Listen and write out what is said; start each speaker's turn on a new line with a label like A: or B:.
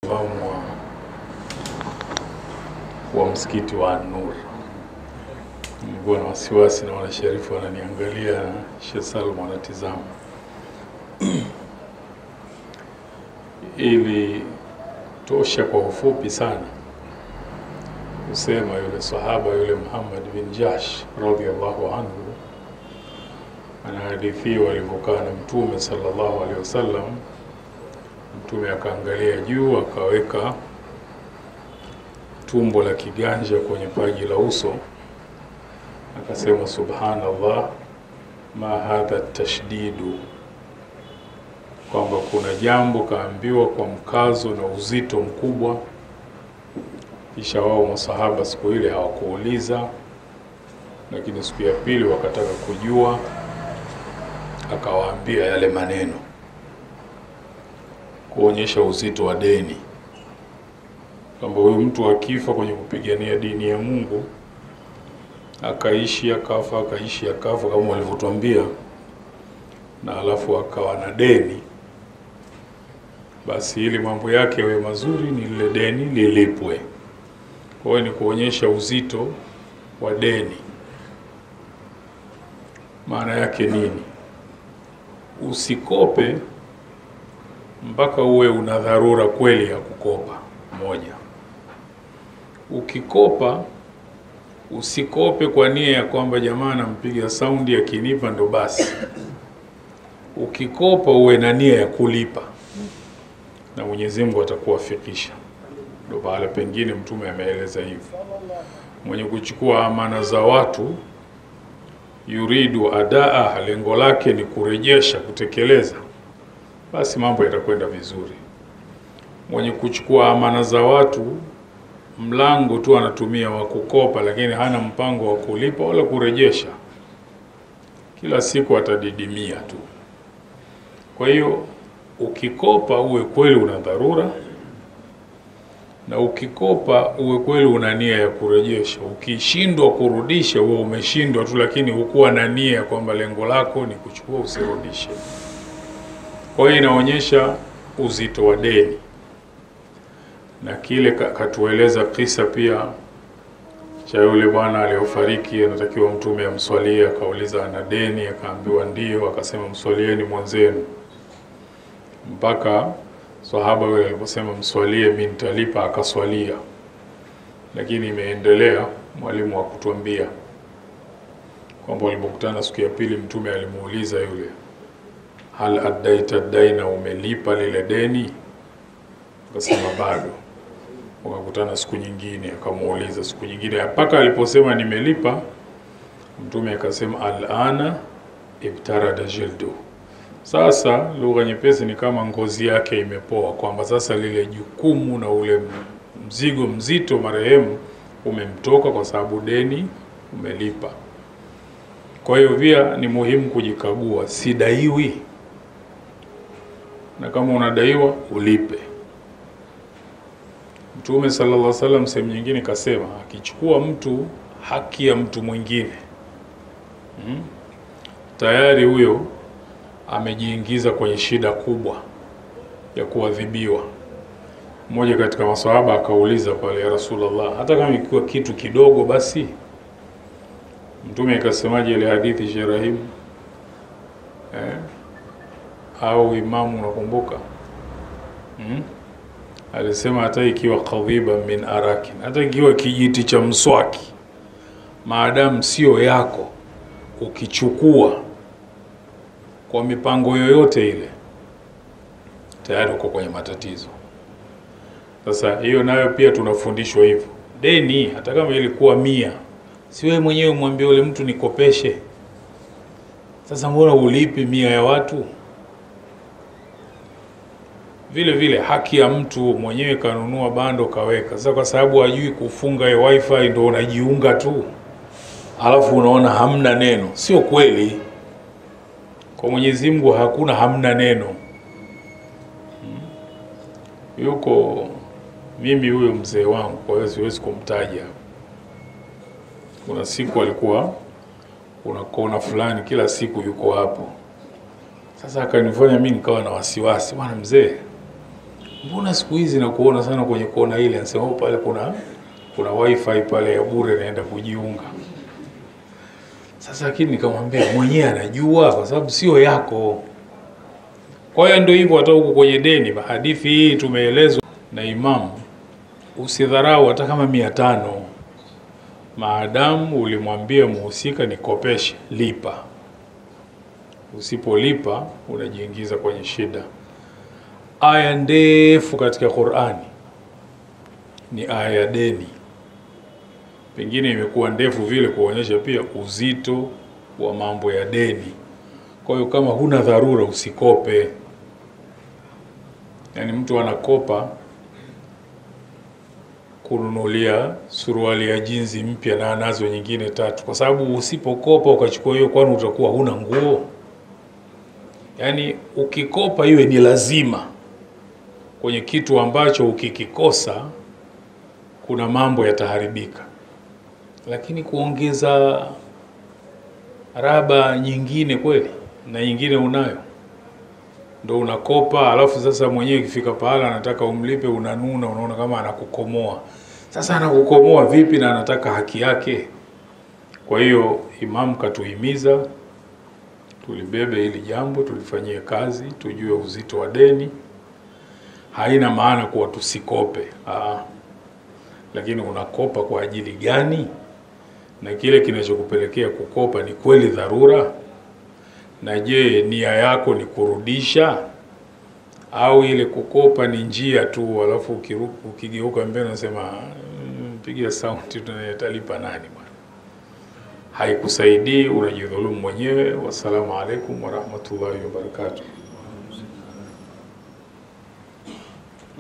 A: Imamu wa, wa msikiti wa An-Nur. Nilikuwa na wasiwasi na wanasharifu wananiangalia, Sheikh Salum anatizama ili tosha kwa ufupi sana kusema yule sahaba yule Muhammad bin Jash radhiallahu anhu anahadithiwa alivyokaa na Mtume sallallahu alaihi wasallam. Mtume akaangalia juu akaweka tumbo la kiganja kwenye paji la uso, akasema subhanallah, ma hadha tashdidu, kwamba kuna jambo kaambiwa kwa mkazo na uzito mkubwa. Kisha wao masahaba siku ile hawakuuliza, lakini siku ya pili wakataka kujua, akawaambia yale maneno kuonyesha uzito wa deni, kwamba huyu mtu akifa kwenye kupigania dini ya Mungu, akaishi akafa, akaishi akafa, kama walivyotuambia, na alafu akawa na deni, basi ili mambo yake yawe mazuri, ni lile deni lilipwe. Kwa hiyo ni kuonyesha uzito wa deni. Maana yake nini? Usikope mpaka uwe una dharura kweli ya kukopa. Moja, ukikopa usikope kwa nia ya kwamba jamaa nampiga saundi akinipa ndo basi. Ukikopa uwe na nia ya kulipa, na Mwenyezi Mungu atakuwafikisha. Ndo pahala pengine Mtume ameeleza hivyo, mwenye kuchukua amana za watu yuridu adaa, lengo lake ni kurejesha, kutekeleza basi mambo yatakwenda vizuri. Mwenye kuchukua amana za watu mlango tu anatumia wa kukopa, lakini hana mpango wa kulipa wala kurejesha, kila siku atadidimia tu. Kwa hiyo ukikopa uwe kweli una dharura, na ukikopa uwe kweli una nia ya kurejesha. Ukishindwa kurudisha, uwe umeshindwa tu, lakini hukuwa na nia ya kwamba lengo lako ni kuchukua, usirudishe. Kwa hiyo inaonyesha uzito wa deni, na kile katueleza kisa pia cha yule bwana aliyofariki, anatakiwa mtume amswalie. Akauliza ana deni, akaambiwa ndio, akasema mswalieni mwenzenu, mpaka sahaba yule aliposema mswalie, mimi nitalipa, akaswalia. Lakini imeendelea, mwalimu wa kutuambia kwamba walipokutana siku ya pili, mtume alimuuliza yule hal addaita daina, umelipa lile deni? Akasema bado. Wakakutana siku nyingine, akamuuliza siku nyingine, mpaka aliposema nimelipa, mtume akasema alana ibtarada jildu. Sasa lugha nyepesi ni kama ngozi yake imepoa, kwamba sasa lile jukumu na ule mzigo mzito marehemu umemtoka kwa sababu deni umelipa. Kwa hiyo pia ni muhimu kujikagua, sidaiwi na kama unadaiwa ulipe. Mtume sallallahu alaihi wasallam sehemu nyingine kasema, akichukua mtu haki ya mtu mwingine hmm, tayari huyo amejiingiza kwenye shida kubwa ya kuadhibiwa. Mmoja katika maswahaba akauliza pale, ya Rasulullah, hata kama ikiwa kitu kidogo basi? Mtume akasemaje ile hadithi Sherahimu eh? au imamu unakumbuka? hmm? Alisema hata ikiwa kadhiba min arakin, hata ikiwa kijiti cha mswaki, maadamu sio yako, ukichukua kwa mipango yoyote ile, tayari uko kwenye matatizo. Sasa hiyo nayo pia tunafundishwa hivyo. Deni hata kama ilikuwa mia, si wewe mwenyewe mwambie ule mtu nikopeshe. Sasa mbona ulipi mia ya watu? Vile vile haki ya mtu mwenyewe kanunua bando kaweka. Sasa kwa sababu hajui kufunga hiyo wifi ndo unajiunga tu, alafu unaona hamna neno. Sio kweli, kwa Mwenyezi Mungu hakuna hamna neno. Hmm. Yuko mimi huyo mzee wangu, kwa hiyo siwezi kumtaja. Kuna siku alikuwa kuna kona fulani, kila siku yuko hapo. Sasa akanifanya mimi nikawa na wasiwasi, bwana mzee mbona siku hizi nakuona sana kwenye kona ile? Anasema "Oh, pale kuna kuna wifi pale ya bure, naenda kujiunga. Sasa lakini nikamwambia mwenyewe anajua, kwa sababu sio yako. Kwa hiyo ndio hivyo, hata huko kwenye deni, hadithi hii tumeelezwa na Imamu, usidharau hata kama mia tano maadamu ulimwambia muhusika nikopeshe, lipa. Usipolipa unajiingiza kwenye shida. Aya ndefu katika Qur'ani ni aya ya deni, pengine imekuwa ndefu vile kuonyesha pia uzito wa mambo ya deni. Kwa hiyo kama huna dharura usikope. Yaani mtu anakopa kununulia suruali ya jinzi mpya na anazo nyingine tatu, kwa sababu usipokopa ukachukua hiyo, kwani utakuwa huna nguo? Yaani ukikopa iwe ni lazima kwenye kitu ambacho ukikikosa kuna mambo yataharibika, lakini kuongeza raba nyingine kweli na nyingine unayo ndo unakopa, alafu sasa mwenyewe ikifika pahala anataka umlipe, unanuna, unaona kama anakukomoa. Sasa anakukomoa vipi na anataka haki yake? Kwa hiyo Imamu katuhimiza tulibebe hili jambo, tulifanyie kazi, tujue uzito wa deni. Haina maana kuwa tusikope, aa, lakini unakopa kwa ajili gani? Na kile kinachokupelekea kukopa ni kweli dharura? Na je, nia yako ni kurudisha au ile kukopa ni njia tu, alafu ukiru- ukigeuka mbele unasema "Mm, pigia sauti, tunatalipa nani bwana? Haikusaidii, unajidhulumu mwenyewe. Wassalamu alaikum warahmatullahi wabarakatuh.